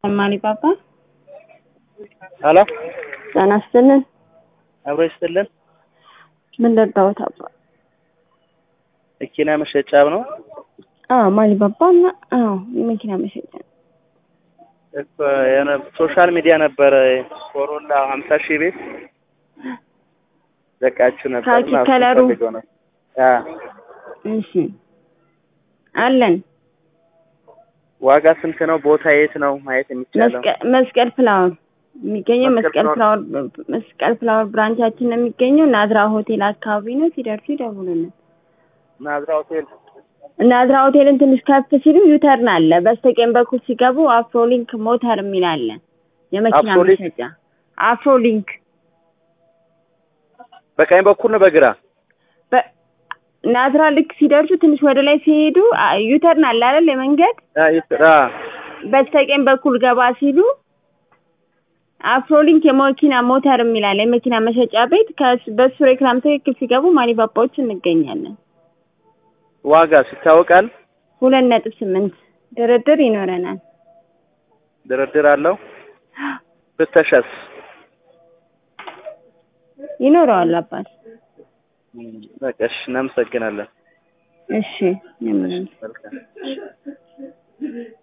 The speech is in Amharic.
ማሊ ፓፓ ሄሎ ጤና ይስጥልን። አብሮ ይስጥልን። ምን ልርዳዎት አባ? መኪና መሸጫ ነው አዎ ማሊ ፓፓ እና አዎ የመኪና መሸጫ ነው። እኮ የሆነ ሶሻል ሚዲያ ነበረ ኮሮላ ሀምሳ ሺህ ቤት ዘቃችሁ ነበር ካኪ እና እሱን ከለሩ? ፈልገው ነው። አ እሺ አለን ዋጋ ስንት ነው? ቦታ የት ነው ማየት የሚቻለው? መስቀ- መስቀል ፍላወር የሚገኘው መስቀል መስቀል ፍላወር መስቀል ፍላወር ብራንቻችን ነው የሚገኘው ናዝራ ሆቴል አካባቢ ነው። ሲደርሱ ይደውሉልን። ናዝራ ሆቴል ናዝራ ሆቴልን ትንሽ ከፍ ሲሉ ዩተርን አለ። በስተቀኝ በኩል ሲገቡ አፍሮሊንክ ሞተር የሚል አለ። የመኪና አፍሮሊንክ? መሸጫ አፍሮሊንክ በቀኝ በኩል ነው በግራ በ- ናዝራ ልክ ሲደርሱ ትንሽ ወደ ላይ ሲሄዱ አ- ዩተርን አለ አይደል? የመንገድ አ ይስራ በስተቀኝ በኩል ገባ ሲሉ አፍሮሊንክ የመኪና ሞተር የሚል አለ። የመኪና መሸጫ ቤት ከስ- በሱ ሬክላም ትክክል ሲገቡ ማሊባባዎች እንገኛለን። ዋጋ ይታወቃል። ሁለት ነጥብ ስምንት ድርድር ይኖረናል። ድርድር አለው። ፍተሻስ ይኖረዋል አባት። በቃ እሺ፣ እናመሰግናለን። እሺ የምንም መልካም